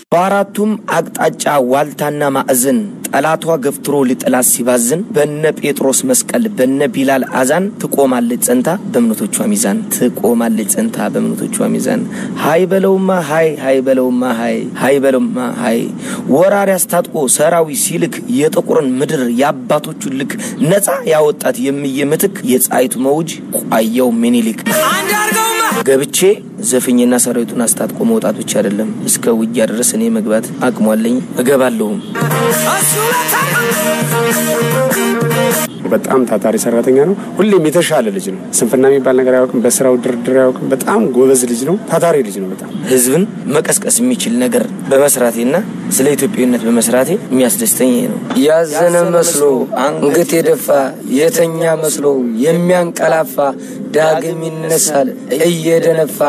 በአራቱም አቅጣጫ ዋልታና ማዕዘን ጠላቷ ገፍትሮ ሊጥላት ሲባዝን በነ ጴጥሮስ መስቀል በነ ቢላል አዛን ትቆማለች ጸንታ በእምነቶቿ ሚዛን ትቆማለች ጸንታ በእምነቶቿ ሚዛን ሀይ በለውማ ሀይ ሀይ በለውማ ሀይ ሀይ በለውማ ሀይ ወራሪ አስታጥቆ ሰራዊ ሲልክ የጥቁርን ምድር የአባቶቹን ልክ ነፃ ያወጣት የሚየ ምትክ የፀሐይቱ መውጅ ቋያው ሚኒሊክ ገብቼ ዘፍኝና ሰራዊቱን አስታጥቆ መውጣት ብቻ አይደለም፣ እስከ ውጊያ ድረስ እኔ መግባት አቅሟለኝ እገባለሁም። በጣም ታታሪ ሰራተኛ ነው። ሁሌም የተሻለ ልጅ ነው። ስንፍና የሚባል ነገር አያውቅም። በስራው ድርድር አያውቅም። በጣም ጎበዝ ልጅ ነው። ታታሪ ልጅ ነው። በጣም ህዝብን መቀስቀስ የሚችል ነገር በመስራቴና ስለ ኢትዮጵያዊነት በመስራቴ የሚያስደስተኝ ይሄ ነው። ያዘነ መስሎ አንገት የደፋ የተኛ መስሎ የሚያንቀላፋ ዳግም ይነሳል እየደነፋ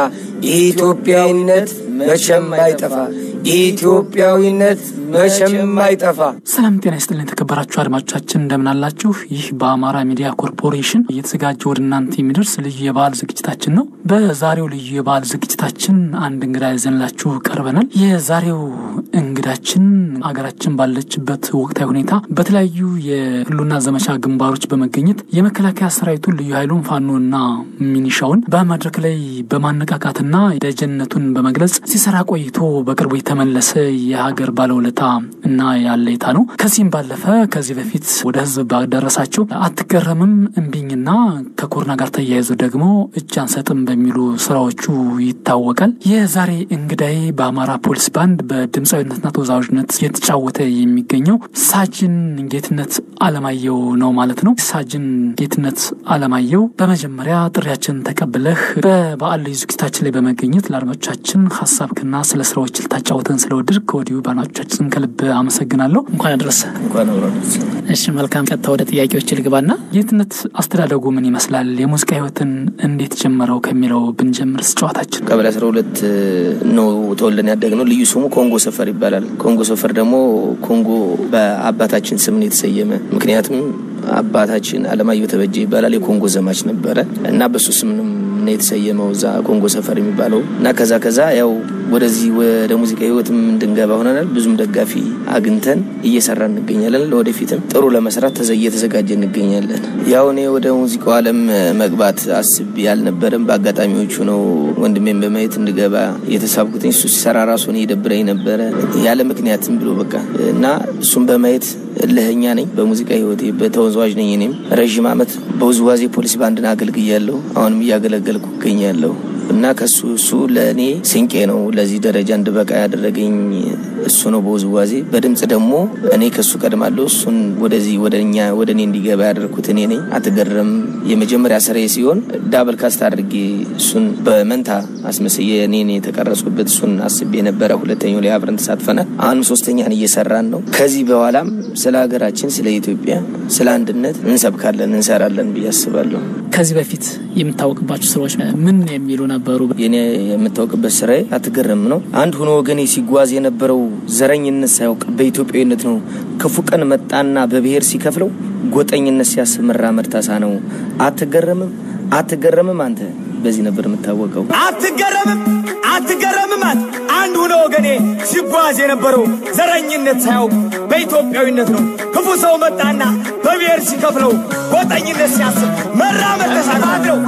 ኢትዮጵያዊነት መቼም አይጠፋ ኢትዮጵያዊነት መቼም አይጠፋ። ሰላም ጤና ይስጥልን የተከበራችሁ አድማጮቻችን እንደምን አላችሁ? ይህ በአማራ ሚዲያ ኮርፖሬሽን እየተዘጋጀ ወደ እናንተ የሚደርስ ልዩ የበዓል ዝግጅታችን ነው። በዛሬው ልዩ የበዓል ዝግጅታችን አንድ እንግዳ ይዘንላችሁ ቀርበናል። የዛሬው እንግዳችን አገራችን ባለችበት ወቅታዊ ሁኔታ በተለያዩ የህልውና ዘመቻ ግንባሮች በመገኘት የመከላከያ ሰራዊቱን ልዩ ኃይሉን ፋኖና ሚኒሻውን በመድረክ ላይ በማነቃቃትና ደጀነቱን በመግለጽ ሲሰራ ቆይቶ በቅርቡ የተመለሰ የሀገር ባለውለታ እና ያለይታ ነው። ከዚህም ባለፈ ከዚህ በፊት ወደ ህዝብ ባደረሳቸው አትገረምም፣ እምቢኝና ከኮሮና ጋር ተያይዞ ደግሞ እጅ አንሰጥም በሚሉ ስራዎቹ ይታወቃል። የዛሬ እንግዳይ በአማራ ፖሊስ ባንድ በድምፃዊነትና ተወዛዋዥነት የተጫወተ የሚገኘው ሳጅን ጌትነት አለማየሁ ነው ማለት ነው። ሳጅን ጌትነት አለማየሁ በመጀመሪያ ጥሪያችን ተቀብለህ በበዓል ልዩ ዝግጅታችን ላይ በመገኘት ለአድማጮቻችን ሀሳብክና ስለ ስራዎች ልታጫወተን ስለወድር ከወዲሁ በአድማጮቻችን ከልብ አመሰግናለሁ። እንኳን አደረሰ። እንኳን አብራዶት እሺ መልካም። ቀጥታ ወደ ጥያቄዎች ልግባና ጌትነት አስተዳደጉ ምን ይመስላል? የሙዚቃ ህይወትን እንዴት ጀመረው ከሚለው ብንጀምር ጨዋታችን ቀበሌ አስራ ሁለት ነው ተወልደን ያደግነው። ልዩ ስሙ ኮንጎ ሰፈር ይባላል። ኮንጎ ሰፈር ደግሞ ኮንጎ በአባታችን ስም ነው የተሰየመ። ምክንያቱም አባታችን አለማየሁ ተበጀ ይባላል። የኮንጎ ዘማች ነበረ እና በሱ ስም ነው የተሰየመው እዛ ኮንጎ ሰፈር የሚባለው እና ከዛ ከዛ ያው ወደዚህ ወደ ሙዚቃ ህይወትም እንድንገባ ሆነናል። ብዙም ደጋፊ አግኝተን እየሰራ እንገኛለን። ለወደፊትም ጥሩ ለመስራት እየተዘጋጀ እንገኛለን። ያው እኔ ወደ ሙዚቃው ዓለም መግባት አስቤ አልነበረም። በአጋጣሚዎቹ ነው ወንድሜን በማየት እንድገባ የተሳብኩትኝ። እሱ ሲሰራ ራሱ እኔ የደብረኝ ነበረ ያለ ምክንያትም ብሎ በቃ እና እሱም በማየት እልህኛ ነኝ በሙዚቃ ህይወቴ በተወዛዋዥ ነኝ። እኔም ረዥም ዓመት በውዝዋዜ ፖሊስ ባንድን አገልግያለሁ። አሁንም እያገለገልኩ እገኛለሁ እና ከሱ እሱ ለእኔ ስንቄ ነው ለዚህ ደረጃ እንድበቃ ያደረገኝ እሱ ነው በውዝዋዜ። በድምፅ ደግሞ እኔ ከሱ ቀድማለሁ። እሱን ወደዚህ ወደ እኛ ወደ እኔ እንዲገባ ያደርኩት እኔ ነኝ። አትገረም የመጀመሪያ ስራዬ ሲሆን ዳብል ካስት አድርጌ እሱን በመንታ አስመስዬ እኔን የተቀረጽኩበት እሱን አስቤ ነበረ። ሁለተኛው ላይ አብረን ተሳትፈናል። አሁንም ሶስተኛን እየሰራን ነው። ከዚህ በኋላም ስለ ሀገራችን፣ ስለ ኢትዮጵያ፣ ስለ አንድነት እንሰብካለን፣ እንሰራለን ብዬ አስባለሁ። ከዚህ በፊት የምታወቅባቸው ስራዎች ምን የሚሉ ነበሩ? የኔ የምታወቅበት ስራዬ አትገረም ነው። አንድ ሆኖ ወገኔ ሲጓዝ የነበረው ዘረኝነት ሳያውቅ በኢትዮጵያዊነት ነው። ክፉ ቀን መጣና በብሔር ሲከፍለው ጎጠኝነት ሲያስብ መራመድ ታሳ ነው። አትገረምም አትገረምም አንተ በዚህ ነበር የምታወቀው። አትገረምም አትገረምም አንተ አንድ ሆኖ ወገኔ ሲጓዝ የነበረው ዘረኝነት ሳያውቅ በኢትዮጵያዊነት ነው። ክፉ ሰው መጣና በብሔር ሲከፍለው ጎጠኝነት ሲያስብ መራመድ ተሳናት ነው።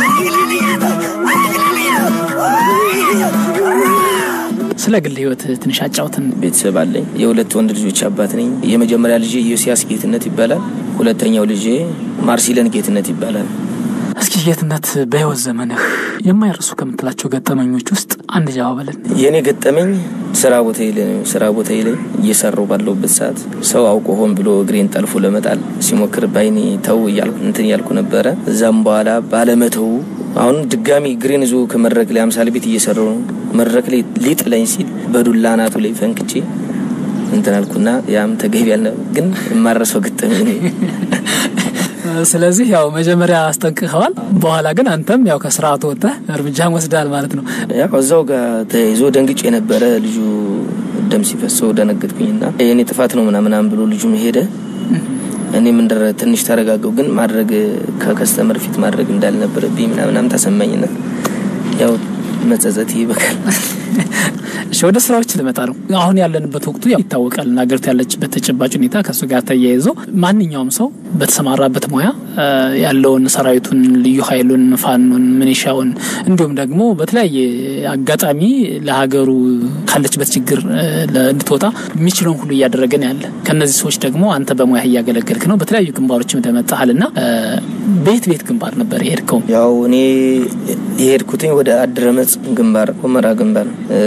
ስለ ግል ህይወት ትንሽ አጫውትን። ቤተሰብ አለኝ። የሁለት ወንድ ልጆች አባት ነኝ። የመጀመሪያ ልጄ ዮሲያስ ጌትነት ይባላል። ሁለተኛው ልጄ ማርሲለን ጌትነት ይባላል። እስኪ ጌትነት በህይወት ዘመንህ የማይረሱ ከምትላቸው ገጠመኞች ውስጥ አንድ ጀባበልን። የእኔ ገጠመኝ ስራ ቦታ ላይ ነው። ስራ ቦታ ላይ እየሰራው ባለውበት ሰዓት ሰው አውቆ ሆን ብሎ እግሬን ጠልፎ ለመጣል ሲሞክር ባይኔ ተው እያልኩ እንትን እያልኩ ነበረ። እዛም በኋላ ባለመተው አሁን ድጋሚ እግሬን ይዞ ከመድረክ ላይ አምሳል ቤት እየሰራው ነው። መድረክ ላይ ሊጥለኝ ሲል በዱላ አናቱ ላይ ፈንክቼ እንትን አልኩና ያም ተገቢ ያልነ ግን የማረሰው ገጠመኝ ነው። ስለዚህ ያው መጀመሪያ አስጠንቅቀዋል፣ በኋላ ግን አንተም ያው ከስርዓቱ ወጥተህ እርምጃን ወስዳል ማለት ነው። ያው እዛው ጋር ተይዞ ደንግጬ የነበረ ልጁ ደም ሲፈሰው ደነገጥኩኝና የእኔ ጥፋት ነው ምናምናም ብሎ ልጁም ሄደ። እኔም እንደረ ትንሽ ተረጋገው፣ ግን ማድረግ ከከስተመር ፊት ማድረግ እንዳልነበረብኝ ምናምናም ተሰማኝና ያው መጸጸት ይበቃል። እሺ ወደ ስራዎች ልመጣ ነው። አሁን ያለንበት ወቅቱ ያው ይታወቃል። ሀገሪቱ ያለችበት ተጨባጭ ሁኔታ ከእሱ ጋር ተያይዞ ማንኛውም ሰው በተሰማራበት ሙያ ያለውን ሰራዊቱን፣ ልዩ ኃይሉን፣ ፋኖን፣ ምኒሻውን እንዲሁም ደግሞ በተለያየ አጋጣሚ ለሀገሩ ካለችበት ችግር እንድትወጣ የሚችለውን ሁሉ እያደረገ ነው ያለ። ከእነዚህ ሰዎች ደግሞ አንተ በሙያ እያገለገልክ ነው። በተለያዩ ግንባሮችም እንደመጣሃል ና ቤት ቤት ግንባር ነበር የሄድከው? ያው እኔ የሄድኩትኝ ወደ አድረመጽ ግንባር፣ ሁመራ ግንባር፣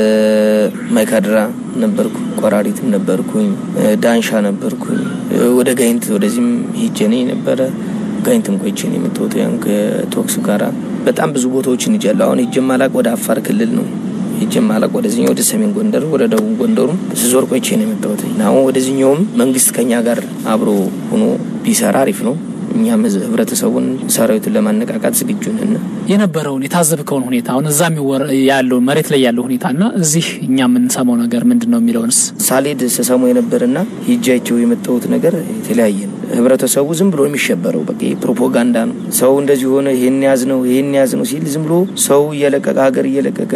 ማይካድራ ነበርኩ፣ ቆራሪትም ነበርኩኝ፣ ዳንሻ ነበርኩኝ፣ ወደ ጋይንት ወደዚህም ሂጀኔ ነበረ። ጋይንትም ቆይቼ ነው የመጣሁት። ያን ከቶክስ ጋራ በጣም ብዙ ቦታዎችን ይጃለሁ። አሁን ሂጄ ማላቅ ወደ አፋር ክልል ነው ሂጄ ማላቅ ወደዚህኛው ወደ ሰሜን ጎንደር ወደ ደቡብ ጎንደሩም ስዞር ቆይቼ ነው የመጣሁት። አሁን ወደዚህኛውም መንግስት ከኛ ጋር አብሮ ሆኖ ቢሰራ አሪፍ ነው። እኛም ህብረተሰቡን ሰራዊቱን ለማነቃቃት ዝግጁ ነን። የነበረውን የታዘብከውን ሁኔታ አሁን እዛ ያለው መሬት ላይ ያለው ሁኔታ እና እዚህ እኛ የምንሰማው ነገር ምንድን ነው የሚለውንስ ሳሌድ ስሰሙ የነበርና ሂጃቸው የመጣሁት ነገር የተለያየ ነው። ህብረተሰቡ ዝም ብሎ የሚሸበረው በቃ ፕሮፓጋንዳ ነው። ሰው እንደዚህ ሆነ ይሄን ያዝ ነው ይሄን ያዝ ነው ሲል ዝም ብሎ ሰው እየለቀቀ ሀገር እየለቀቀ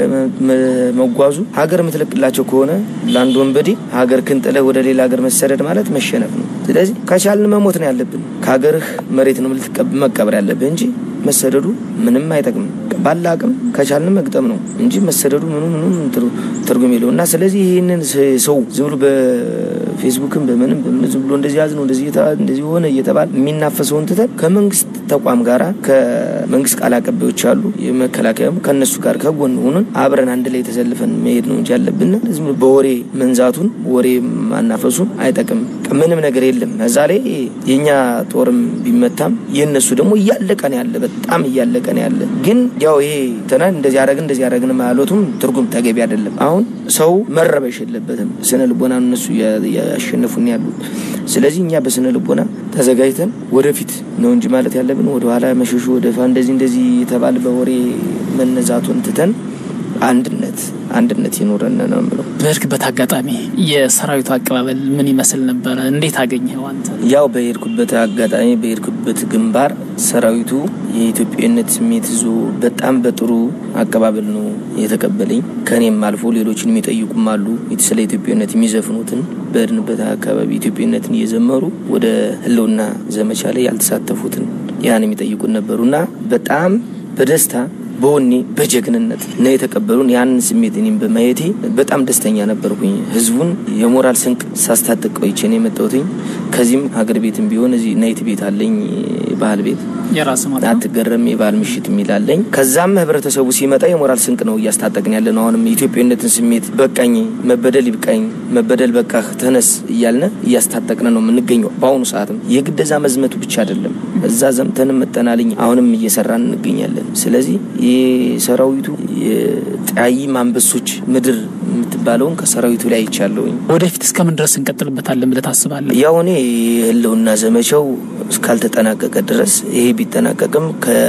መጓዙ ሀገር የምትለቅላቸው ከሆነ ለአንድ ወንበዴ ሀገር ክንጥለህ ወደ ሌላ ሀገር መሰደድ ማለት መሸነፍ ነው። ስለዚህ ከቻልን መሞት ነው ያለብን። ከሀገርህ መሬት ነው መቀበር ያለብህ እንጂ መሰደዱ ምንም አይጠቅምም። ባለ አቅም ከቻልን መግጠም ነው እንጂ መሰደዱ ምኑ ምኑ ትርጉም የለው እና ስለዚህ ይህንን ሰው ዝም ብሎ በፌስቡክም በምንም በምን ዝም ብሎ እንደዚህ ያዝ ነው እንደዚህ ሆነ እየተባለ የሚናፈሰውን ትተን ከመንግስት ተቋም ጋራ ከመንግስት ቃል አቀባዮች አሉ፣ የመከላከያም ከእነሱ ጋር ከጎን ሆኑን አብረን አንድ ላይ ተሰልፈን መሄድ ነው እንጂ ያለብን ዝም ብሎ በወሬ መንዛቱን ወሬ ማናፈሱን አይጠቅም። ምንም ነገር የለም እዛ ላይ የእኛ ጦርም ቢመታም የእነሱ ደግሞ እያለቀ ነው ያለ በጣም እያለቀ ነው ያለ። ግን ያው ይሄ ተና እንደዚህ አረግን እንደዚህ አረግን ማለቱም ትርጉም ተገቢ አይደለም። አሁን ሰው መረበሽ የለበትም። ስነ ልቦና እነሱ ያሸነፉን ያሉት። ስለዚህ እኛ በስነ ልቦና ተዘጋጅተን ወደፊት ነው እንጂ ማለት ያለብን ወደኋላ መሸሹ ወደፋ እንደዚህ እንደዚህ የተባለ በወሬ መነዛቱን ትተን አንድነት አንድነት ይኖረን ነው የምለው። በሄድክበት አጋጣሚ የሰራዊቱ አቀባበል ምን ይመስል ነበረ? እንዴት አገኘኸው አንተ? ያው በሄድኩበት አጋጣሚ በሄድኩበት ግንባር ሰራዊቱ የኢትዮጵያዊነት ስሜት ይዞ በጣም በጥሩ አቀባበል ነው የተቀበለኝ። ከኔም አልፎ ሌሎችን የሚጠይቁም አሉ ስለ ኢትዮጵያዊነት የሚዘፍኑትን በሄድንበት አካባቢ ኢትዮጵያዊነትን እየዘመሩ ወደ ህልውና ዘመቻ ላይ ያልተሳተፉትን ያን የሚጠይቁን ነበሩና በጣም በደስታ በወኔ በጀግንነት ነው የተቀበሉን። ያንን ስሜት እኔም በማየቴ በጣም ደስተኛ ነበርኩኝ። ህዝቡን የሞራል ስንቅ ሳስታጥቅ ቆይቼ ነው የመጣሁትኝ። ከዚህም ሀገር ቤትም ቢሆን እዚህ ናይት ቤት አለኝ፣ ባህል ቤት የራስ ማለት ነው። አትገረም የባህል ምሽት የሚላለኝ። ከዛም ህብረተሰቡ ሲመጣ የሞራል ስንቅ ነው እያስታጠቅን ያለ ነው። አሁንም የኢትዮጵያዊነትን ስሜት በቃኝ፣ መበደል ይብቃኝ፣ መበደል በቃህ፣ ተነስ እያልነ እያስታጠቅን ነው የምንገኘው። በአሁኑ ሰዓትም የግደዛ መዝመቱ ብቻ አይደለም፣ እዛ ዘምተንም መጠናልኝ አሁንም እየሰራን እንገኛለን። ስለዚህ የሰራዊቱ የጠያይም አንበሶች ምድር የምትባለውን ከሰራዊቱ ላይ አይቻለሁኝ። ወደፊት እስከምን ድረስ እንቀጥልበታለን ብለህ ታስባለህ? ያው እኔ የህልውና ዘመቻው እስካልተጠናቀቀ ድረስ ይሄ ቢጠናቀቅም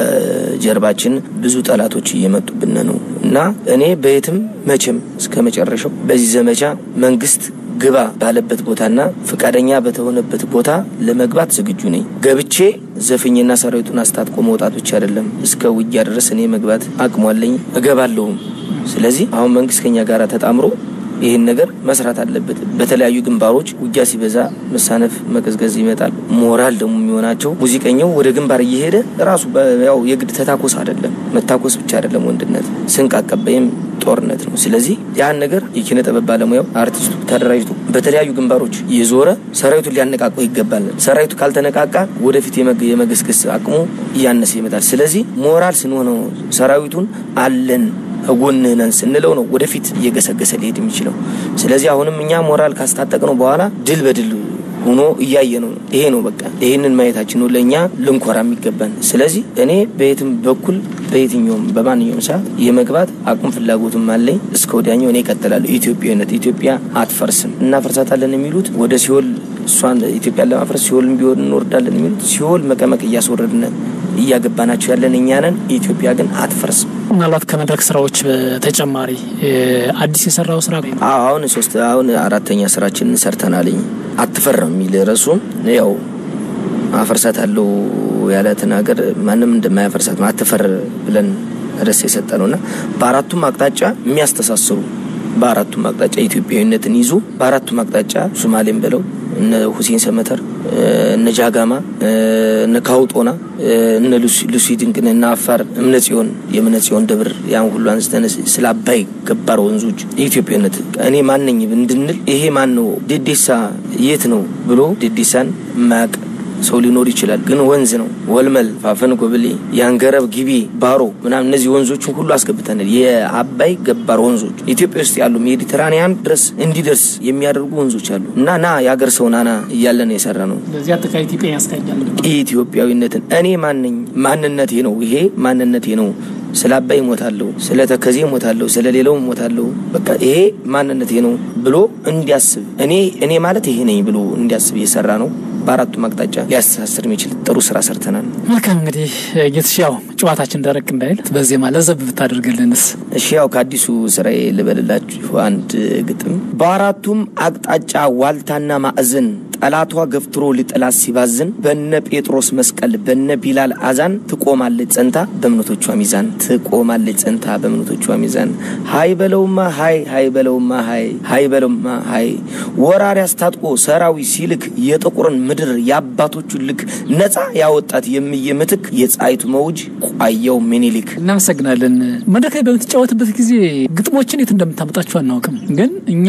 ከጀርባችን ብዙ ጠላቶች እየመጡብን ነው እና እኔ በየትም መቼም እስከ መጨረሻው በዚህ ዘመቻ መንግስት ግባ ባለበት ቦታና ፈቃደኛ በተሆነበት ቦታ ለመግባት ዝግጁ ነኝ። ገብቼ ዘፍኝና ሰራዊቱን አስታጥቆ መውጣት ብቻ አይደለም፣ እስከ ውጊያ ድረስ እኔ መግባት አቅሟለኝ እገባለሁም። ስለዚህ አሁን መንግስት ከኛ ጋር ተጣምሮ ይህን ነገር መስራት አለበት። በተለያዩ ግንባሮች ውጊያ ሲበዛ መሳነፍ፣ መቀዝቀዝ ይመጣል። ሞራል ደግሞ የሚሆናቸው ሙዚቀኛው ወደ ግንባር እየሄደ ራሱ ያው የግድ ተታኮስ አይደለም መታኮስ ብቻ አይደለም ወንድነት፣ ስንቅ አቀባይም ጦርነት ነው። ስለዚህ ያን ነገር የኪነ ጥበብ ባለሙያው አርቲስቱ ተደራጅቶ በተለያዩ ግንባሮች እየዞረ ሰራዊቱን ሊያነቃቀው ይገባል። ሰራዊቱ ካልተነቃቃ ወደፊት የመገስገስ አቅሙ እያነሰ ይመጣል። ስለዚህ ሞራል ስንሆነው ሰራዊቱን አለን ጎንህ ነን ስንለው ነው ወደፊት እየገሰገሰ ሊሄድ የሚችለው። ስለዚህ አሁንም እኛ ሞራል ካስታጠቅ ነው በኋላ ድል በድል ሆኖ እያየ ነው። ይሄ ነው በቃ ይህንን ማየታችን ነው ለእኛ ልንኮራ የሚገባን። ስለዚህ እኔ በየትም በኩል በየትኛውም በማንኛውም ሰዓት የመግባት አቁም ፍላጎትም አለኝ። እስከ ወዲያኛው እኔ እቀጥላለሁ። ኢትዮጵያዊነት ኢትዮጵያ አትፈርስም። እናፈርሳታለን የሚሉት ወደ ሲኦል እሷን ኢትዮጵያን ለማፍረስ ሲኦልም ቢሆን እንወርዳለን የሚሉት ሲኦል መቀመቅ እያስወረድን እያገባናቸው ያለን እኛ ነን። ኢትዮጵያ ግን አትፈርስም። ምናልባት ከመድረክ ስራዎች በተጨማሪ አዲስ የሰራው ስራ አሁን ሶስት አሁን አራተኛ ስራችን ሰርተናልኝ። አትፈርም የሚል ርዕሱ ያው አፈርሳት አለው ያለትን ሀገር ማንም እንደማያፈርሳት አትፈር ብለን ርዕስ የሰጠ ነው እና በአራቱም አቅጣጫ የሚያስተሳስሩ በአራቱም አቅጣጫ ኢትዮጵያዊነትን ይዞ በአራቱም አቅጣጫ ሶማሌም ብለው እነ ሁሴን ሰመተር እነ ጃጋማ እነ ካውጦና እነ ሉሲ ድንቅን እነ አፋር እምነ ጽዮን የእምነ ጽዮን ደብር ያን ሁሉ አንስተን ስለ አባይ ገባር ወንዞች የኢትዮጵያነት እኔ ማነኝ እንድንል ይሄ ማን ነው ዴዴሳ የት ነው ብሎ ዴዴሳን ማያቅ ሰው ሊኖር ይችላል። ግን ወንዝ ነው። ወልመል፣ ፋፈን፣ ጎብሌ፣ ያንገረብ፣ ጊቤ፣ ባሮ ምናምን እነዚህ ወንዞችን ሁሉ አስገብተናል። የአባይ ገባር ወንዞች ኢትዮጵያ ውስጥ ያሉ ሜዲትራኒያን ድረስ እንዲደርስ የሚያደርጉ ወንዞች አሉ እና ና የሀገር ሰው ናና እያለን የሰራ ነው። በዚህ አጠቃላይ ኢትዮጵያ ያስቃኛል። ኢትዮጵያዊነትን እኔ ማነኝ ማንነቴ ነው። ይሄ ማንነቴ ነው። ስለ አባይ ሞታለሁ፣ ስለ ተከዜ ሞታለሁ፣ ስለ ሌላው ሞታለሁ። በቃ ይሄ ማንነቴ ነው ብሎ እንዲያስብ እኔ እኔ ማለት ይሄ ነኝ ብሎ እንዲያስብ እየሰራ ነው። በአራቱም አቅጣጫ ሊያስተሳስር የሚችል ጥሩ ስራ ሰርተናል። መልካም እንግዲህ ጌትሽ፣ ያው ጨዋታችን ደረቅ እንዳይል በዜማ ለዘብ ብታደርግልንስ? እሺ ያው ከአዲሱ ስራዬ ልበልላችሁ አንድ ግጥም። በአራቱም አቅጣጫ ዋልታና ማዕዘን ጠላቷ ገፍትሮ ሊጥላት ሲባዝን በነ ጴጥሮስ መስቀል በነ ቢላል አዛን ትቆማለች ጸንታ በእምነቶቿ ሚዛን ትቆማለች ጸንታ በእምነቶቿ ሚዛን ሀይ በለውማ ሀይ ሀይ በለውማ ሀይ ሀይ በለውማ ሀይ ወራሪ አስታጥቆ ሰራዊ ሲልክ የጥቁርን ምድር የአባቶቹን ልክ ነፃ ያወጣት የምየ ምትክ የፀሐይቱ መውጅ ቋያው ምኒልክ። እናመሰግናለን። መድረክ ላይ በምትጫወትበት ጊዜ ግጥሞችን የት እንደምታመጣቸው አናውቅም፣ ግን እኛ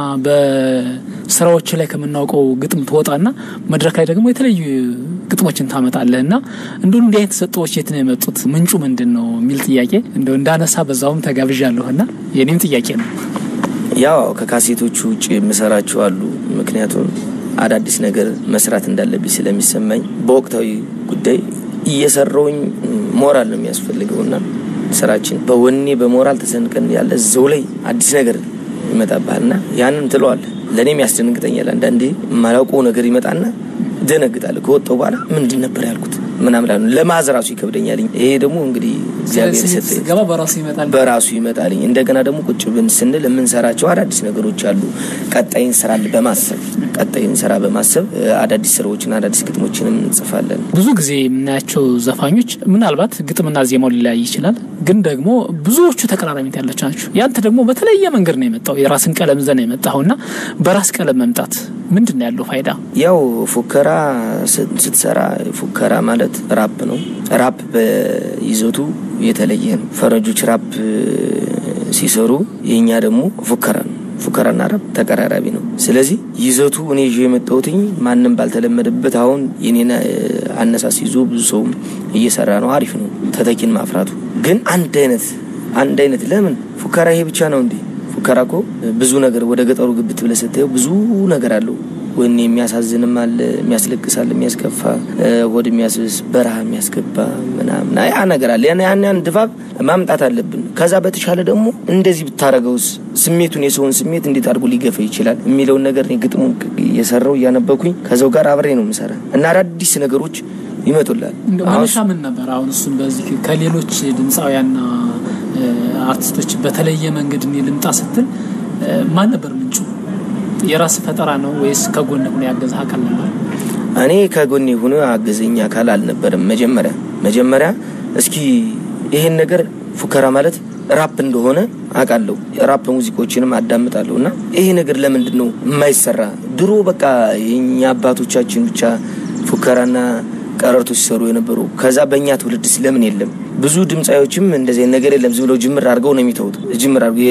በስራዎች ላይ ከምናውቀው ግጥም ትወጣና መድረክ ላይ ደግሞ የተለያዩ ግጥሞችን ታመጣለህ እና እንዲሁም እንዲህ አይነት ሰጥቶዎች የት ነው የመጡት? ምንጩ ምንድን ነው የሚል ጥያቄ እንደው እንዳነሳ በዛውም ተጋብዣለሁ እና የኔም ጥያቄ ነው። ያው ከካሴቶቹ ውጭ የምሰራቸው አሉ። ምክንያቱም አዳዲስ ነገር መስራት እንዳለብኝ ስለሚሰማኝ በወቅታዊ ጉዳይ እየሰራውኝ ሞራል ነው የሚያስፈልገውና ስራችን በወኔ በሞራል ተሰንቀን ያለ እዛው ላይ አዲስ ነገር ይመጣብሃልና ያንን ትለዋለህ። ለእኔም ያስደነግጠኛል። አንዳንዴ የማላውቀው ነገር ይመጣና ደነግጣለሁ። ከወጣው በኋላ ምንድን ነበር ያልኩት ምናምን ላሉ ለማዝ ራሱ ይከብደኛል። ይሄ ደግሞ እንግዲህ እግዚአብሔር የሰጠኝ ገባ በራሱ ይመጣል በራሱ ይመጣልኝ። እንደገና ደግሞ ቁጭ ብን ስንል የምንሰራቸው አዳዲስ ነገሮች አሉ። ቀጣይን ስራ በማሰብ ቀጣይን ስራ በማሰብ አዳዲስ ስራዎችን አዳዲስ ግጥሞችንም እንጽፋለን። ብዙ ጊዜ የምናያቸው ዘፋኞች ምናልባት ግጥምና ዜማው ሊለያይ ይችላል፣ ግን ደግሞ ብዙዎቹ ተቀራራቢነት ያላቸው ናቸው። ያንተ ደግሞ በተለየ መንገድ ነው የመጣው። የራስን ቀለም ይዘህ ነው የመጣኸውና በራስ ቀለም መምጣት ምንድን ነው ያለው ፋይዳ? ያው ፉከራ ስትሰራ ፉከራ ማለት ራፕ ነው። ራፕ በይዘቱ የተለየ ነው። ፈረንጆች ራፕ ሲሰሩ የእኛ ደግሞ ፉከራ ነው። ፉከራና ራፕ ተቀራራቢ ነው። ስለዚህ ይዘቱ እኔ ይዤ የመጣሁትኝ ማንም ባልተለመደበት አሁን የኔን አነሳስ ይዞ ብዙ ሰውም እየሰራ ነው። አሪፍ ነው ተተኪን ማፍራቱ። ግን አንድ አይነት አንድ አይነት ለምን ፉከራ ይሄ ብቻ ነው እንዴ? ፉከራ እኮ ብዙ ነገር ወደ ገጠሩ ግብት ብለህ ስታየው ብዙ ነገር አለው። ወኔ የሚያሳዝንም አለ፣ የሚያስለቅሳል፣ የሚያስከፋ ወደ የሚያስብስ በረሃ የሚያስገባ ምናምን ያ ነገር አለ። ያን ያን ድባብ ማምጣት አለብን። ከዛ በተሻለ ደግሞ እንደዚህ ብታረገውስ ስሜቱን የሰውን ስሜት እንዴት አድርጎ ሊገፋ ይችላል የሚለውን ነገር እኔ ግጥሙን እየሰራው እያነበኩኝ ከዛው ጋር አብሬ ነው የምሰራ እና አዳዲስ ነገሮች ይመጡላል። መነሻ ምን ነበር? አሁን እሱን በዚህ ከሌሎች ድምፃውያንና አርቲስቶች በተለየ መንገድ እኔ ልምጣ ስትል ማን ነበር ምንጩ? የራስ ፈጠራ ነው ወይስ ከጎን ሆኖ ያገዘ አካል ነበር? እኔ ከጎኔ ሆኖ አገዘኝ አካል አልነበረም። መጀመሪያ መጀመሪያ እስኪ ይሄን ነገር ፉከራ ማለት ራፕ እንደሆነ አውቃለሁ። ራፕ ሙዚቆችንም አዳምጣለሁ እና ይሄ ነገር ለምንድን ነው የማይሰራ? ድሮ በቃ የኛ አባቶቻችን ብቻ ፉከራና ቀረርቶ ሲሰሩ የነበሩ ከዛ በእኛ ትውልድ ስለምን የለም? ብዙ ድምፃዮችም እንደዚህ ነገር የለም። ዝም ብለው ጅምር አድርገው ነው የሚተውት። ጅምር አድርገው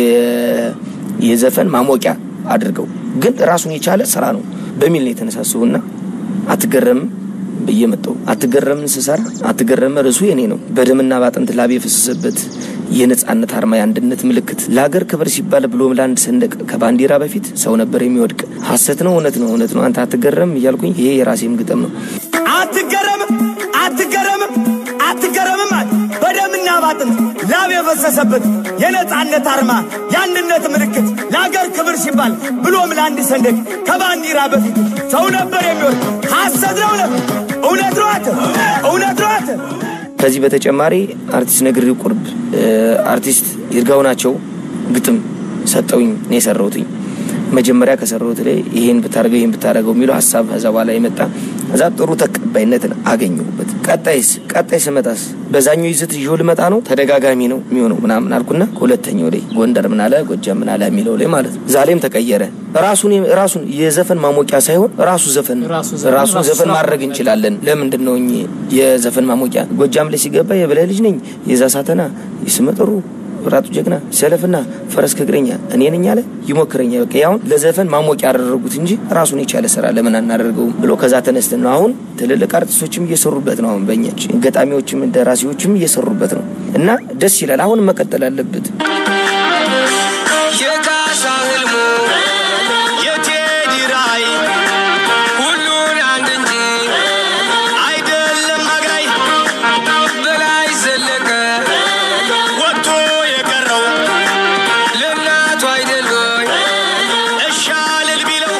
የዘፈን ማሞቂያ አድርገው ግን ራሱን የቻለ ስራ ነው በሚል ነው የተነሳሰው እና አትገረምም ብዬ መጣሁ። አትገረምን ስሰራ አትገረመ ርዕሱ የኔ ነው። በደምና በአጥንት ላብ የፈሰሰበት የነጻነት አርማ የአንድነት ምልክት ለሀገር ክብር ሲባል ብሎም ለአንድ ሰንደቅ ከባንዲራ በፊት ሰው ነበር የሚወድቅ። ሀሰት ነው እውነት ነው እውነት ነው አንተ አትገረም እያልኩኝ ይሄ የራሴም ግጥም ነው። አትገረምም አትገረምም አትገረምም አለ በደምና ባጥንት ላብ የፈሰሰበት የነጻነት አርማ የአንድነት ምልክት ለአገር ክብር ሲባል ብሎም ለአንድ ሰንደቅ ከባንዲራ በፊት ሰው ነበር የሚወድቅ። ሐሰት ነው እውነት እውነት ነው አንተ እውነት ነው አንተ ከዚህ በተጨማሪ አርቲስት ነግሬው ቁርብ አርቲስት ይርጋው ናቸው ግጥም ሰጠውኝ ነው የሰራሁትኝ። መጀመሪያ ከሰራሁት ላይ ይሄን ብታደርገው ይሄን ብታደርገው የሚለው ሀሳብ ከዛ በኋላ የመጣ እዛ ጥሩ ተቀባይነትን አገኘሁበት። ቀጣይስ ቀጣይ ስመጣስ በዛኛው ይዘት ይዤው ልመጣ ነው ተደጋጋሚ ነው የሚሆነው ምናምን አልኩና ከሁለተኛው ላይ ጎንደር ምን አለ ጎጃም ምን አለ የሚለው ላይ ማለት ነው። ዛሬም ተቀየረ። ራሱን ራሱን የዘፈን ማሞቂያ ሳይሆን ራሱ ዘፈን ራሱን ዘፈን ማድረግ እንችላለን። ለምንድን ነው የዘፈን ማሞቂያ ጎጃም ላይ ሲገባ የበላይ ልጅ ነኝ የዛ ሳተና ይስመጥሩ ራጡ ጀግና ሰለፍና ፈረስ ከእግረኛ እኔ ነኝ አለ ይሞክረኛ። በቃ ያሁን ለዘፈን ማሞቂያ ያደረጉት እንጂ ራሱን የቻለ ስራ ለምን አናደርገውም ብሎ ከዛ ተነስተን ነው አሁን ትልልቅ አርቲስቶችም እየሰሩበት ነው። አሁን በእኛ ገጣሚዎችም ደራሲዎችም እየሰሩበት ነው እና ደስ ይላል። አሁን መቀጠል አለበት። የካሳ ህልሙ የቴዲ ራዕይ ሁሉን አንድ እንጂ አይደለም አግራይ በላይ ዘለቀ ወጥቶ የቀረው ለእናቱ አይደል ወይ እሻልል ቢለው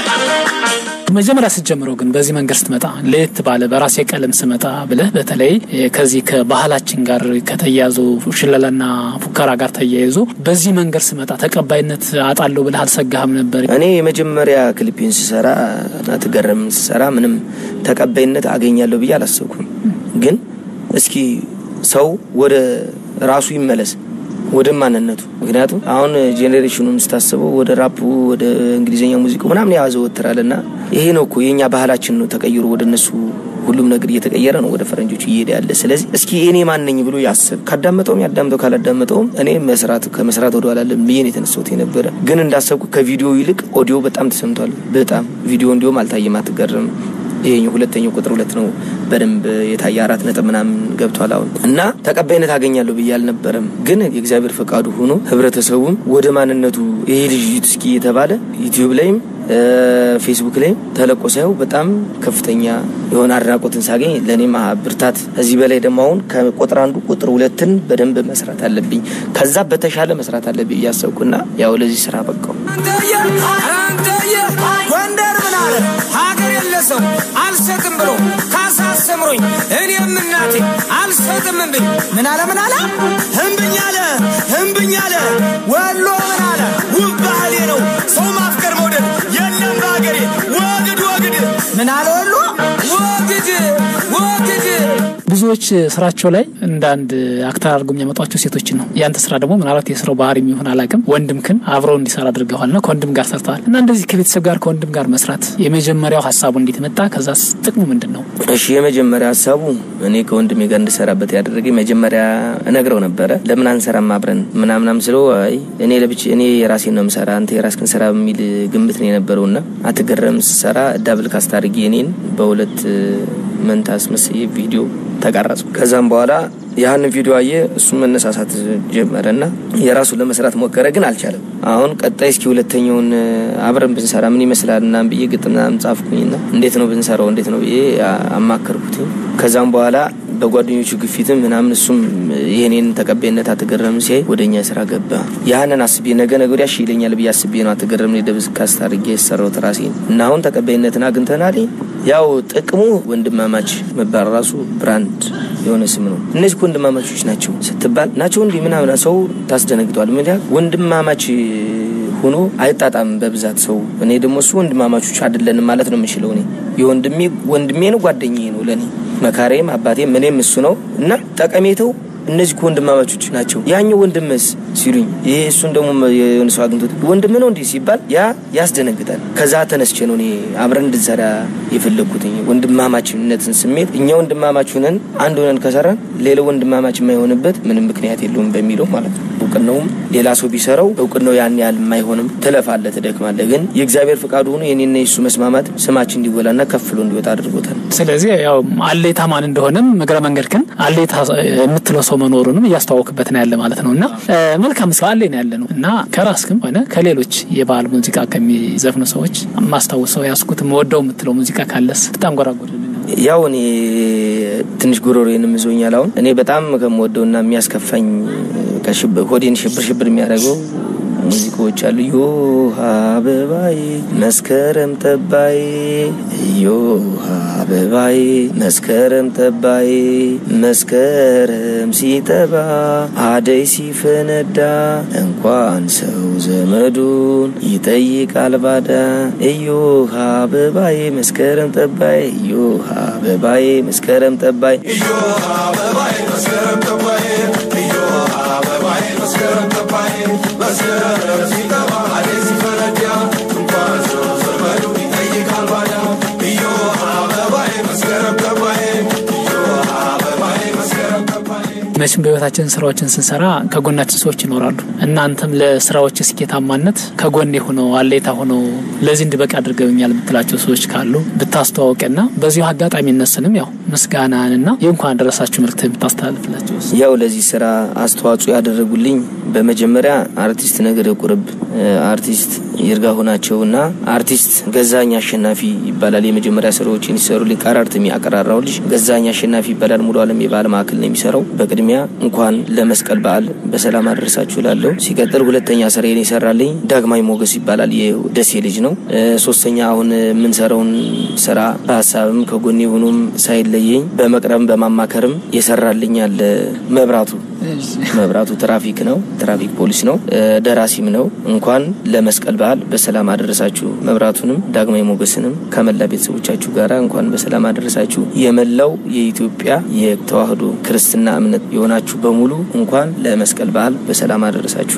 መጀመሪያ ስትጀምረው ግን በዚህ መንገድ ስትመጣ ለየት ባለ በራሴ ቀለም ስመጣ ብለህ በተለይ ከዚህ ከባህላችን ጋር ከተያያዙ ሽለላና ፉከራ ጋር ተያይዞ በዚህ መንገድ ስመጣ ተቀባይነት አጣለሁ ብለህ አልሰጋህም ነበር? እኔ የመጀመሪያ ክሊፒን ስሰራ አትገረም ስሰራ ምንም ተቀባይነት አገኛለሁ ብዬ አላሰብኩም። ግን እስኪ ሰው ወደ ራሱ ይመለስ ወደ ማንነቱ። ምክንያቱም አሁን ጄኔሬሽኑን ስታስበው ወደ ራፑ ወደ እንግሊዝኛ ሙዚቃ ምናምን ያዘወትራል እና ይሄ ነው እኮ የእኛ ባህላችን ነው ተቀይሮ ወደ እነሱ ሁሉም ነገር እየተቀየረ ነው ወደ ፈረንጆቹ እየሄደ ያለ። ስለዚህ እስኪ እኔ ማን ነኝ ብሎ ያስብ። ካዳመጠውም ያዳምጠው፣ ካላዳመጠውም እኔ መስራት ከመስራት ወደ ኋላ አለም ብዬ ነው የተነሳሁት የነበረ። ግን እንዳሰብኩ ከቪዲዮ ይልቅ ኦዲዮ በጣም ተሰምቷል። በጣም ቪዲዮ እንዲሁም አልታየም። አትገርም ይሄኛው ሁለተኛው ቁጥር ሁለት ነው በደንብ የታየ አራት ነጥብ ምናምን ገብቷል አሁን እና ተቀባይነት አገኛለሁ ብዬ አልነበረም። ግን የእግዚአብሔር ፈቃዱ ሆኖ ህብረተሰቡም ወደ ማንነቱ ይሄ ልጅ እስኪ የተባለ ዩቲዩብ ላይም ፌስቡክ ላይም ተለቆ ሳየው በጣም ከፍተኛ የሆነ አድናቆትን ሳገኝ ለእኔም ብርታት፣ እዚህ በላይ ደግሞ አሁን ከቁጥር አንዱ ቁጥር ሁለትን በደንብ መስራት አለብኝ፣ ከዛ በተሻለ መስራት አለብኝ እያሰብኩና ያው ለዚህ ስራ በቃው። አንተየ አንተየ ጎንደር ምን አለ ሀገር የለ ሰው አልሰጥም ብሎ ካሳ አስተምሮኝ እኔም እናቴ አልሰጥም እምብኝ ምን አለ ምን አለ እምብኝ አለ እምብኝ አለ ወሎ ምን አለ ውብ ባህሌ ነው ሰው ማፍቀር መውደድ የለም በሀገሬ ወግድ ወግድ ምን አለ ወሎ ወግድ ወግድ ብዙዎች ስራቸው ላይ እንደ አንድ አክተር አድርገው የሚያመጧቸው ሴቶችን ነው። ያንተ ስራ ደግሞ ምናልባት የስራው ባህሪ የሚሆን አላውቅም፣ ወንድምክን አብረው እንዲሰራ አድርገዋል እና ከወንድም ጋር ሰርተዋል እና እንደዚህ ከቤተሰብ ጋር ከወንድም ጋር መስራት የመጀመሪያው ሀሳቡ እንዴት መጣ? ከዛ ጥቅሙ ምንድን ነው? እሺ የመጀመሪያ ሀሳቡ እኔ ከወንድሜ ጋር እንድሰራበት ያደረገኝ መጀመሪያ እነግረው ነበረ። ለምን አንሰራም አብረን ምናምናም ስለው አይ እኔ ለብቻ እኔ የራሴን ነው የምሰራ አንተ የራስህን ስራ የሚል ግምት ነው የነበረውና አትገረም ስሰራ ዳብል ካስት አድርጌ እኔን በሁለት መንታ አስመስዬ ቪዲዮ ተቀረጹ። ከዛም በኋላ ያህንን ቪዲዮ አየ፣ እሱም መነሳሳት ጀመረና የራሱን ለመስራት ሞከረ፣ ግን አልቻለም። አሁን ቀጣይ እስኪ ሁለተኛውን አብረን ብንሰራ ምን ይመስላል እና ብዬ ግጥም ምናምን ጻፍኩኝና እንዴት ነው ብንሰራው እንዴት ነው ብዬ አማከርኩት። ከዛም በኋላ በጓደኞቹ ግፊትም ምናምን እሱም ይህኔን ተቀባይነት አትገረም ሲያይ ወደ እኛ ስራ ገባ። ያህንን አስቤ ነገ ነገ ወዲያ እሺ ይለኛል ብዬ አስቤ ነው አትገረም ደብዝ ካስት አድርጌ የሰራሁት ራሴን እና አሁን ተቀባይነትን አግኝተናል። ያው ጥቅሙ ወንድማማች መባል ራሱ ብራንድ የሆነ ስም ነው። እነዚህ ወንድማማቾች ናቸው ስትባል ናቸው እንዲህ ምናምን ሰው ታስደነግጧል። ምን ያህል ወንድማማች ሆኖ አይጣጣም በብዛት ሰው። እኔ ደግሞ እሱ ወንድማማቾች አይደለንም ማለት ነው የምችለው። እኔ የወንድሜ ወንድሜ ነው ጓደኛዬ ነው ለእኔ መካሪም አባቴም እኔም እሱ ነው እና ጠቀሜታው እነዚህ ወንድማማቾች ናቸው። ያኛው ወንድምስ ሲሉኝ ይሄ እሱን ደግሞ የሆነ ሰው አግኝቶት ወንድም ነው እንዲህ ሲባል ያ ያስደነግጣል። ከዛ ተነስቼ ነው እኔ አብረን እንድንሰራ የፈለግኩትኝ ወንድማማችነትን ስሜት እኛ ወንድማማች ሆነን አንድ ሆነን ከሰራን ሌላው ወንድማማች የማይሆንበት ምንም ምክንያት የለውም በሚለው ማለት ነው። እውቅናውም ሌላ ሰው ቢሰራው እውቅናው ያን ያህል የማይሆንም ትለፋለህ፣ ትደክማለህ። ግን የእግዚአብሔር ፍቃዱ ሆኖ የኔና የሱ መስማማት ስማችን እንዲጎላና ከፍሎ እንዲወጣ አድርጎታል። ስለዚህ ያው አሌታ ማን እንደሆነም እግረ መንገድ ግን አሌታ የምትለው ሰው መኖሩንም እያስተዋወቅበት ነው ያለ ማለት ነው እና መልካም ሰው አለ ነው ያለ ነው እና ከራስክም ሆነ ከሌሎች የባህል ሙዚቃ ከሚዘፍኑ ሰዎች ማስታውሰው ያስኩት ወደው የምትለው ሙዚቃ ካለስ በጣም ጎራጎድ ያው እኔ ትንሽ ጉሮሮዬንም ይዞኛል። አሁን እኔ በጣም ከምወደውና የሚያስከፋኝ ሆዴን ሽብር ሽብር የሚያደርገው ሙዚቃዎች አሉ። ዮሃ አበባዬ መስከረም ጠባዬ ዮሃ አበባዬ መስከረም ጠባዬ መስከረም ሲጠባ አደይ ሲፈነዳ እንኳን ሰው ዘመዱን ይጠይቃል ባዳ እዮሃ አበባዬ መስከረም ጠባዬ እዮሃ አበባዬ መስከረም ጠባዬ መቼም በህይወታችን ስራዎችን ስንሰራ ከጎናችን ሰዎች ይኖራሉ። እናንተም ለስራዎች ስኬታማነት ከጎን ሆነው አሌታ ሆነው ለዚህ እንድበቃ አድርገውኛል የምትላቸው ሰዎች ካሉ ብታስተዋወቅና በዚሁ አጋጣሚ እነሱንም ያው ምስጋናንና የእንኳን ደረሳችሁ መልክት የምታስተላልፍላቸው ያው ለዚህ ስራ አስተዋጽኦ ያደረጉልኝ በመጀመሪያ አርቲስት ነገር ቁርብ፣ አርቲስት ይርጋ ሆናቸውና አርቲስት ገዛኝ አሸናፊ ይባላል። የመጀመሪያ ስራዎችን ሲሰሩልኝ ቀራርት የሚያቀራራው ልጅ ገዛኝ አሸናፊ ይባላል። ሙሉ አለም የባህል ማዕከል ነው የሚሰራው። በቅድሚያ እንኳን ለመስቀል በዓል በሰላም አደረሳችሁ ላለሁ። ሲቀጥል ሁለተኛ ስራዬን የሰራልኝ ዳግማዊ ሞገስ ይባላል። የደሴ ልጅ ነው። ሶስተኛ አሁን የምንሰራውን ስራ በሀሳብም ከጎኔ ሆኖም ሳይለየኝ በመቅረብም በማማከርም የሰራልኝ አለ መብራቱ መብራቱ ትራፊክ ነው፣ ትራፊክ ፖሊስ ነው፣ ደራሲም ነው። እንኳን ለመስቀል በዓል በሰላም አደረሳችሁ። መብራቱንም ዳግማዊ ሞገስንም ከመላ ቤተሰቦቻችሁ ጋር እንኳን በሰላም አደረሳችሁ። የመላው የኢትዮጵያ የተዋህዶ ክርስትና እምነት የሆናችሁ በሙሉ እንኳን ለመስቀል በዓል በሰላም አደረሳችሁ።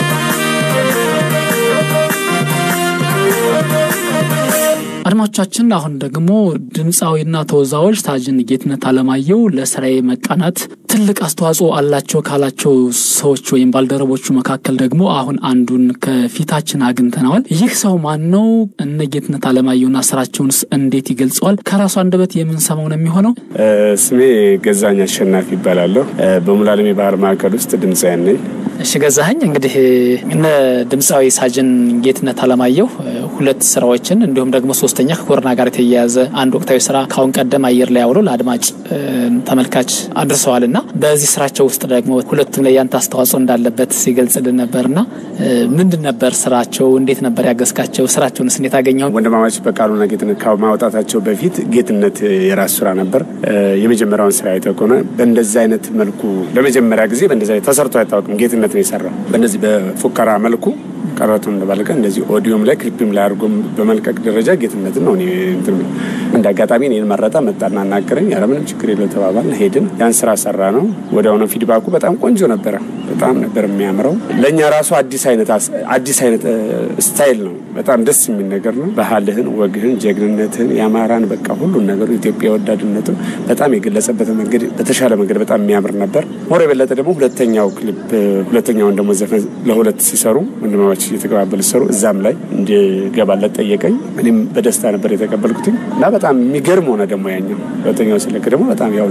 አድማጮቻችን አሁን ደግሞ ድምፃዊና ተወዛዋዥ ሳጅን ጌትነት አለማየሁ ለስራዬ መቃናት ትልቅ አስተዋጽኦ አላቸው ካላቸው ሰዎች ወይም ባልደረቦቹ መካከል ደግሞ አሁን አንዱን ከፊታችን አግኝተነዋል። ይህ ሰው ማን ነው? እነ ጌትነት አለማየሁና ስራቸውንስ እንዴት ይገልጸዋል? ከራሱ አንደበት የምንሰማው ነው የሚሆነው። ስሜ ገዛኝ አሸናፊ ይባላለሁ። በሙሉዓለም የባህል ማዕከል ውስጥ ድምፃውያን ነኝ። እሺ ገዛኸኝ፣ እንግዲህ እነ ድምፃዊ ሳጅን ጌትነት አለማየሁ ሁለት ስራዎችን እንዲሁም ደግሞ ሶስተኛ ከኮሮና ጋር የተያያዘ አንድ ወቅታዊ ስራ ካሁን ቀደም አየር ላይ አውሎ ለአድማጭ ተመልካች አድርሰዋል እና በዚህ ስራቸው ውስጥ ደግሞ ሁለቱም ላይ ያንተ አስተዋጽኦ እንዳለበት ሲገልጽልን ነበርና ምንድን ነበር ስራቸው? እንዴት ነበር ያገዝካቸው? ስራቸውንስ እንዴት አገኘው? ወንድማማች በቃሉና ጌትነት ከማውጣታቸው በፊት ጌትነት የራሱ ስራ ነበር። የመጀመሪያውን ስራ አይተህ ከሆነ በእንደዚህ አይነት መልኩ ለመጀመሪያ ጊዜ በእንደዚህ አይነት ተሰርቶ አይታወቅም። ጌትነት ነው የሰራው በእነዚህ በፉከራ መልኩ ቀረቱ እንደባለቀ እንደዚህ ኦዲዮም ላይ ክሊፕም ላይ አድርጎ በመልቀቅ ደረጃ ጌትነትን ነው እንደ አጋጣሚ እኔን መረጠ። መጣና አናገረኝ። ኧረ ምንም ችግር የለው ተባባልን፣ ሄድን። ያን ስራ ሰራ ነው። ወዲያውኑ ፊድባኩ በጣም ቆንጆ ነበረ። በጣም ነበር የሚያምረው። ለእኛ ራሱ አዲስ አይነት አዲስ አይነት ስታይል ነው። በጣም ደስ የሚል ነገር ነው። ባህልህን፣ ወግህን፣ ጀግንነትህን፣ የአማራን በቃ ሁሉን ነገሩ ኢትዮጵያ ወዳድነቱን በጣም የገለጸበት መንገድ በተሻለ መንገድ በጣም የሚያምር ነበር። ሞር የበለጠ ደግሞ ሁለተኛው ክሊፕ ሁለተኛውን ደግሞ ዘፈን ለሁለት ሲሰሩ ወንድማማች እየተቀባበሉ ሲሰሩ እዛም ላይ እንድገባለት ጠየቀኝ። እኔም በደስታ ነበር የተቀበልኩትኝ እና በጣም የሚገርም ሆነ ደግሞ ያኛው ሁለተኛው ስለክ ደግሞ በጣም ያው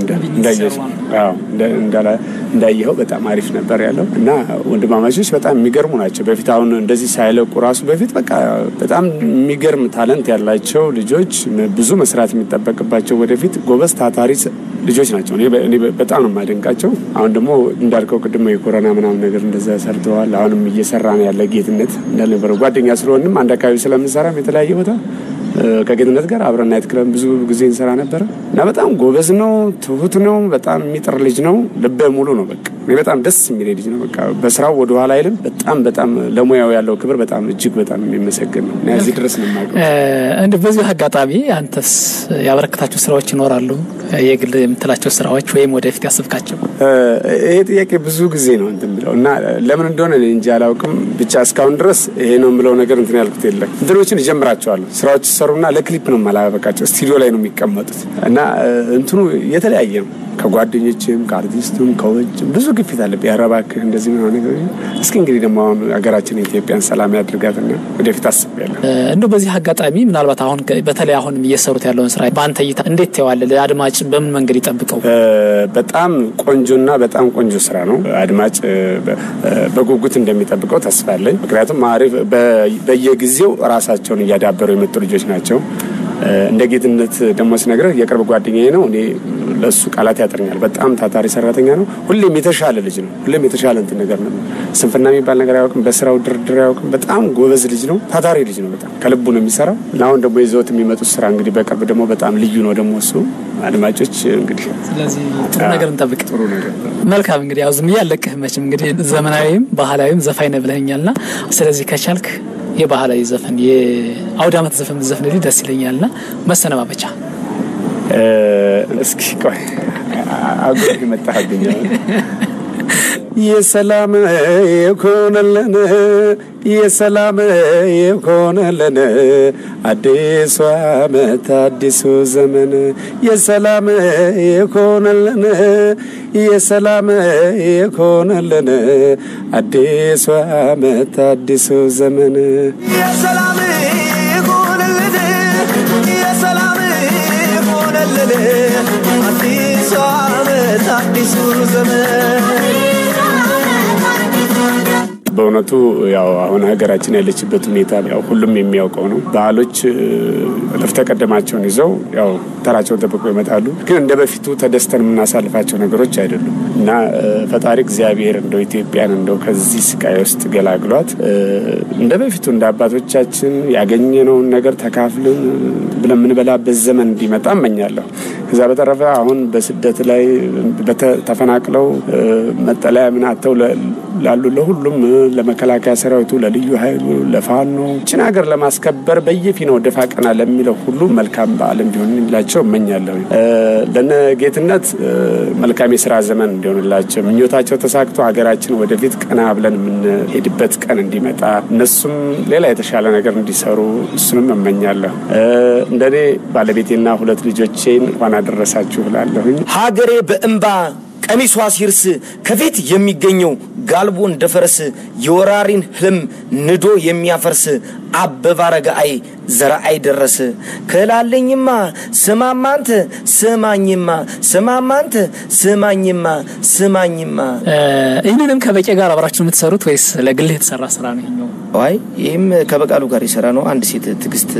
እንዳየኸው በጣም አሪፍ ነበር ያለው እና ወንድማማቾች በጣም የሚገርሙ ናቸው። በፊት አሁን እንደዚህ ሳይለቁ ራሱ በፊት በቃ በጣም የሚገርም ታለንት ያላቸው ልጆች ብዙ መስራት የሚጠበቅባቸው ወደፊት ጎበዝ ታታሪ ልጆች ናቸው። እኔ በጣም ነው የማደንቃቸው። አሁን ደግሞ እንዳልከው ቅድሞ የኮሮና ምናምን ነገር እንደዛ ሰርተዋል። አሁንም እየሰራ ነው ያለ ጌትነት እንዳልነበረው ጓደኛ ስለሆንም አንድ አካባቢ ስለምንሰራም የተለያየ ቦታ ከጌትነት ጋር አብረን ናይት ክለብ ብዙ ጊዜ እንሰራ ነበረ እና በጣም ጎበዝ ነው፣ ትሁት ነው፣ በጣም የሚጥር ልጅ ነው። ልበ ሙሉ ነው። በቃ እኔ በጣም ደስ የሚል ልጅ ነው። በቃ በስራው ወደ ኋላ አይልም። በጣም በጣም ለሙያው ያለው ክብር በጣም እጅግ በጣም የሚመሰገን ነው እና እዚህ ድረስ ነው የማውቀው። እንደ በዚሁ አጋጣሚ አንተስ ያበረከታቸው ስራዎች ይኖራሉ? የግል የምትላቸው ስራዎች ወይም ወደፊት ያስብካቸው? ይሄ ጥያቄ ብዙ ጊዜ ነው እንትን ብለው እና ለምን እንደሆነ እኔ እንጂ አላውቅም። ብቻ እስካሁን ድረስ ይሄ ነው የምለው ነገር እንትን ያልኩት የለም። እንትኖችን እጀምራቸዋለሁ ስራዎች ሲሰሩና ለክሊፕ ነው የማላበቃቸው። ስቱዲዮ ላይ ነው የሚቀመጡት እና እንትኑ የተለያየ ነው። ከጓደኞችም ከአርቲስቱም ከውጭም ብዙ ግፊት አለብኝ። ኧረ እባክህ እንደዚህ ምናምን ነገር እስኪ እንግዲህ ደግሞ አሁን ሀገራችን የኢትዮጵያን ሰላም ያድርጋትና ወደፊት አስቤያለሁ። እንደው በዚህ አጋጣሚ ምናልባት አሁን በተለይ አሁንም እየሰሩት ያለውን ስራ በአንተ እይታ እንዴት ተዋለ? አድማጭ በምን መንገድ ይጠብቀው? በጣም ቆንጆና በጣም ቆንጆ ስራ ነው። አድማጭ በጉጉት እንደሚጠብቀው ተስፋ አለኝ። ምክንያቱም አሪፍ በየጊዜው ራሳቸውን እያዳበሩ የመጡ ልጆች ናቸው። እንደ ጌትነት ደግሞ ስነግርህ የቅርብ ጓደኛዬ ነው። እኔ ለእሱ ቃላት ያጥረኛል። በጣም ታታሪ ሰራተኛ ነው። ሁሌም የተሻለ ልጅ ነው። ሁሌም የተሻለ እንትን ነገር ነው። ስንፍና የሚባል ነገር አያውቅም። በስራው ድርድር አያውቅም። በጣም ጎበዝ ልጅ ነው። ታታሪ ልጅ ነው። በጣም ከልቡ ነው የሚሰራው እና አሁን ደግሞ ይዘውት የሚመጡት ስራ እንግዲህ በቅርብ ደግሞ በጣም ልዩ ነው ደግሞ እሱ አድማጮች እንግዲህ ስለዚህ ጥሩ ነገር እንጠብቅ። ጥሩ ነገር መልካም እንግዲህ ያው ዝም ብዬ አለቅህ መቼም እንግዲህ ዘመናዊም ባህላዊም ዘፋኝ ነህ ብለኸኛልና ስለዚህ ከቻልክ የባህላዊ ዘፈን የአውደ ዓመት ዘፈን ብትዘፍንልኝ ደስ ይለኛልና መሰነባበቻ እስኪ ቆይ አጉር መጣህብኝ። የሰላም ይኮነልን የሰላም ይኮነልን አዲሱ ዓመት አዲሱ ዘመን የሰላም ይኮነልን የሰላም ይኮነልን አዲሱ ዓመት አዲሱ ዘመን የሰላም ይሁንልን የሰላም ይሁንልን አዲሱ ዓመት አዲሱ ዘመን በእውነቱ ያው አሁን ሀገራችን ያለችበት ሁኔታ ያው ሁሉም የሚያውቀው ነው። ባህሎች እልፍ ተቀደማቸውን ይዘው ያው ተራቸውን ጠብቀው ይመጣሉ። ግን እንደ በፊቱ ተደስተን የምናሳልፋቸው ነገሮች አይደሉም እና ፈጣሪ እግዚአብሔር እንደው ኢትዮጵያን እንደው ከዚህ ስቃይ ውስጥ ገላግሏት እንደ በፊቱ እንደ አባቶቻችን ያገኘነውን ነገር ተካፍልን ብለን የምንበላበት ዘመን እንዲመጣ እመኛለሁ። ከዛ በተረፈ አሁን በስደት ላይ ተፈናቅለው መጠለያ ምን አጥተው ላሉ ለሁሉም ለመከላከያ ሰራዊቱ፣ ለልዩ ኃይሉ፣ ለፋኖ ችን ሀገር ለማስከበር በየፊናው ደፋ ቀና ለሚለው ሁሉ መልካም በዓል እንዲሆንላቸው እመኛለሁ። ለነ ጌትነት መልካም የስራ ዘመን እንዲሆንላቸው ምኞታቸው ተሳክቶ ሀገራችን ወደፊት ቀና ብለን የምንሄድበት ቀን እንዲመጣ እነሱም ሌላ የተሻለ ነገር እንዲሰሩ እሱንም እመኛለሁ። እንደኔ ባለቤቴና ሁለት ልጆቼን እንኳን አደረሳችሁ እላለሁኝ። ሀገሬ በእንባ ቀሚሷ ሲርስ ከፊት የሚገኘው ጋልቦ እንደ ፈረስ የወራሪን ህልም ንዶ የሚያፈርስ አበባ ረጋአይ ዘረአይ ደረስ ክላለኝማ ስማማንተ ስማኝማ ስማማንተ ስማኝማ ስማኝማ ይህንንም ከበቄ ጋር አብራችሁ የምትሰሩት ወይስ ለግልህ የተሰራ ስራ ነው ይኸኛው? አይ ይህም ከበቃሉ ጋር የሰራ ነው። አንድ ሴት ትዕግስት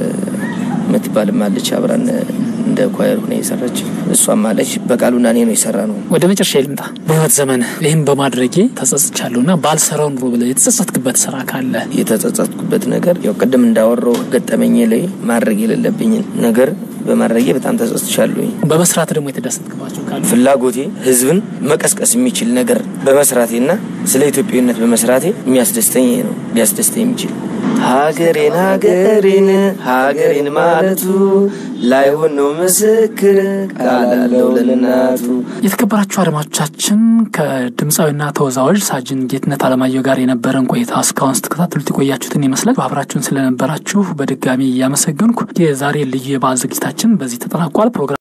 የምትባልም አለች አብራን እንደ ኳየር ሆነ የሰራች እሷም አለች። በቃሉና እኔ ነው የሰራ ነው። ወደ መጨረሻ ልምጣ። በህይወት ዘመን ይህም በማድረጌ ተጸጽቻለሁ እና ባልሰራው ኑሮ ብለህ የተጸጸትክበት ስራ ካለ የተጸጸትኩበት ነገር ያው ቅድም እንዳወራው ገጠመኝ ላይ ማድረግ የሌለብኝን ነገር በማድረጌ በጣም ተጸጽቻለሁኝ። በመስራት ደግሞ የተደሰትክባቸው ካሉ ፍላጎቴ ህዝብን መቀስቀስ የሚችል ነገር በመስራቴና ስለ ኢትዮጵያዊነት በመስራቴ የሚያስደስተኝ ይሄ ነው። ሊያስደስተኝ የሚችል ሀገሬን ሀገሬን ሀገሬን ማለቱ ላይሆን ነው ምስክር ቃላለው ለእናቱ። የተከበራችሁ አድማጮቻችን ከድምፃዊና ተወዛዋዥ ሳጅን ጌትነት አለማየሁ ጋር የነበረን ቆይታ እስካሁን ስትከታተሉት የቆያችሁትን ይመስላል። አብራችሁን ስለነበራችሁ በድጋሚ እያመሰገንኩ የዛሬ ልዩ የበዓል ዝግጅታችን በዚህ ተጠናቋል። ፕሮግራም